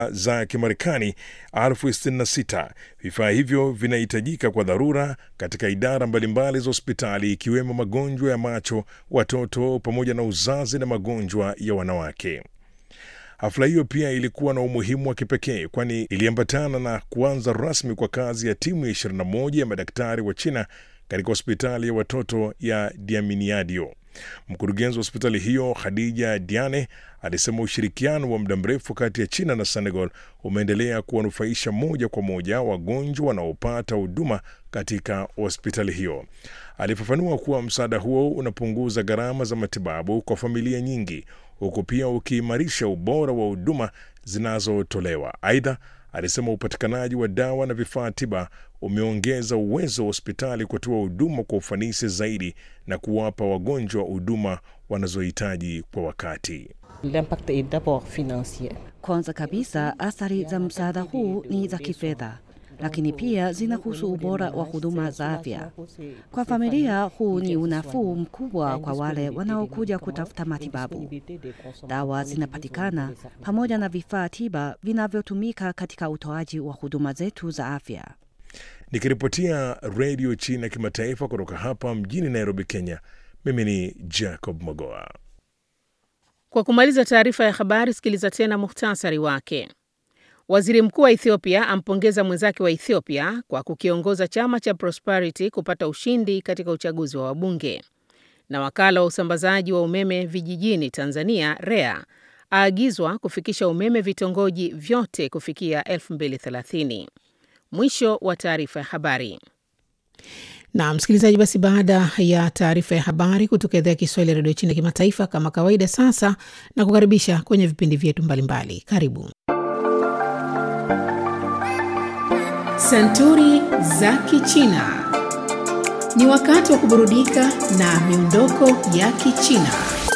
za Kimarekani elfu sitini na sita. Vifaa hivyo vinahitajika kwa dharura katika idara mbalimbali za hospitali ikiwemo magonjwa ya macho, watoto pamoja na uzazi na magonjwa ya wanawake. Hafla hiyo pia ilikuwa na umuhimu wa kipekee kwani iliambatana na kuanza rasmi kwa kazi ya timu ya 21 ya madaktari wa China katika hospitali ya watoto ya Diaminiadio. Mkurugenzi wa hospitali hiyo Khadija Diane alisema ushirikiano wa muda mrefu kati ya China na Senegal umeendelea kuwanufaisha moja kwa moja wagonjwa wanaopata huduma katika hospitali hiyo. Alifafanua kuwa msaada huo unapunguza gharama za matibabu kwa familia nyingi, huku pia ukiimarisha ubora wa huduma zinazotolewa. Aidha, alisema upatikanaji wa dawa na vifaa tiba umeongeza uwezo wa hospitali kutoa huduma kwa ufanisi zaidi na kuwapa wagonjwa huduma wanazohitaji kwa wakati. L'impact est d'abord financier. Kwanza kabisa, athari za msaada huu ni za kifedha, lakini pia zinahusu ubora wa huduma za afya. Kwa familia, huu ni unafuu mkubwa kwa wale wanaokuja kutafuta matibabu. Dawa zinapatikana pamoja na vifaa tiba vinavyotumika katika utoaji wa huduma zetu za afya. Nikiripotia redio China kimataifa kutoka hapa mjini Nairobi, Kenya, mimi ni Jacob Mogoa. Kwa kumaliza taarifa ya habari, sikiliza tena muhtasari wake. Waziri mkuu wa Ethiopia ampongeza mwenzake wa Ethiopia kwa kukiongoza chama cha Prosperity kupata ushindi katika uchaguzi wa wabunge. Na wakala wa usambazaji wa umeme vijijini Tanzania REA aagizwa kufikisha umeme vitongoji vyote kufikia 2030. Mwisho wa taarifa ya habari. Na msikilizaji, basi baada ya taarifa ya habari kutoka idhaa ya Kiswahili ya redio China kimataifa, kama kawaida, sasa na kukaribisha kwenye vipindi vyetu mbalimbali. Karibu Santuri za Kichina. Ni wakati wa kuburudika na miondoko ya Kichina.